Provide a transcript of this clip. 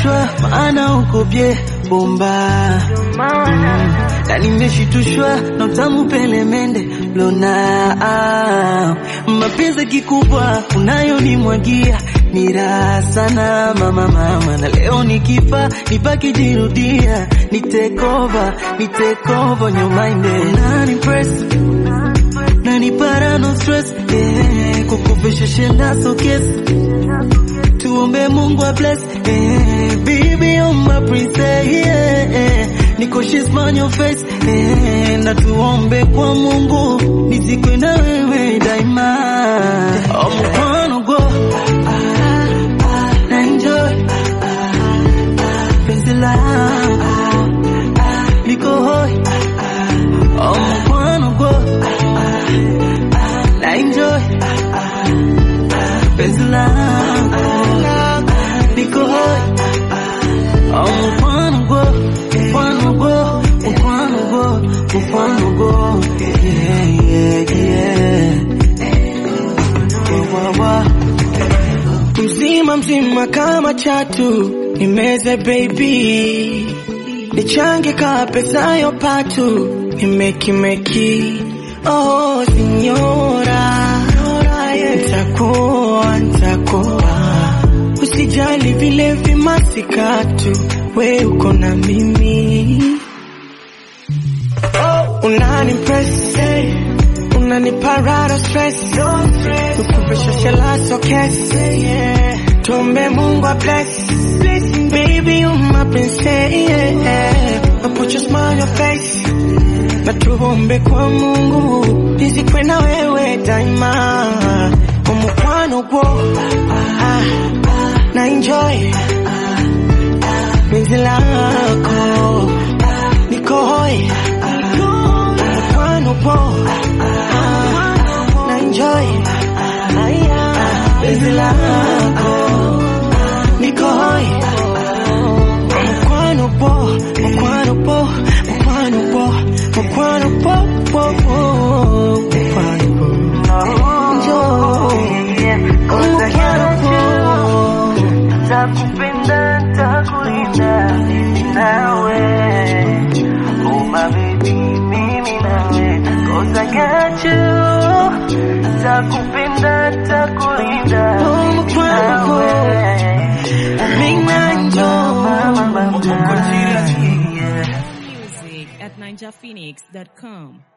nimeshitushwa maana uko bye bomba mm. na nimeshitushwa na utamu pelemende lona ah. mapenzi kikubwa unayonimwagia ni raha sana mama mama, na leo nikifa nibaki jirudia, ni take over, ni take over your mind na impress na nipara no stress eh, kukufisha shenda so kiss tuombe Mungu a bless eh, baby you're my princess yeah, eh, niko she's on your face eh, na tuombe kwa Mungu nizikwe na wewe daima oh, mkono go na enjoy penzi langu liko hoi oh, mkono go na enjoy penzi langu liko hoi oh, mkono go mkono go mkono go mkono go yeah yeah yeah Wa, wa, wa. mzima mzima kama chatu nimeze baby nichange ka pesa yo patu nimekimeki oh sinyora ntakuwa ntakuwa usijali vile vimasikatu we uko na mimi oh, unanimpress hey. unaniparara stress ukuvesha shelaso kes yeah. Tuombe Mungu a bless. Blessing, baby, you my princess. Yeah. I put your smile on your face. Na tuombe kwa Mungu nizikwe na wewe daima. Umukwano gwo ah, na enjoy penzi lako niko hoi umukwano gwo ah, na enjoy penzi lako niko hoi mkwano po mkwano po mkwano po mkwano po po po mkwano po njoo mkwano po Takupenda, takulinda nawe Oh my baby, mimi nawe Cause I got you Takupenda, takulinda Oh, mkwano po mina njoo nawe Music at ninjaphoenix.com.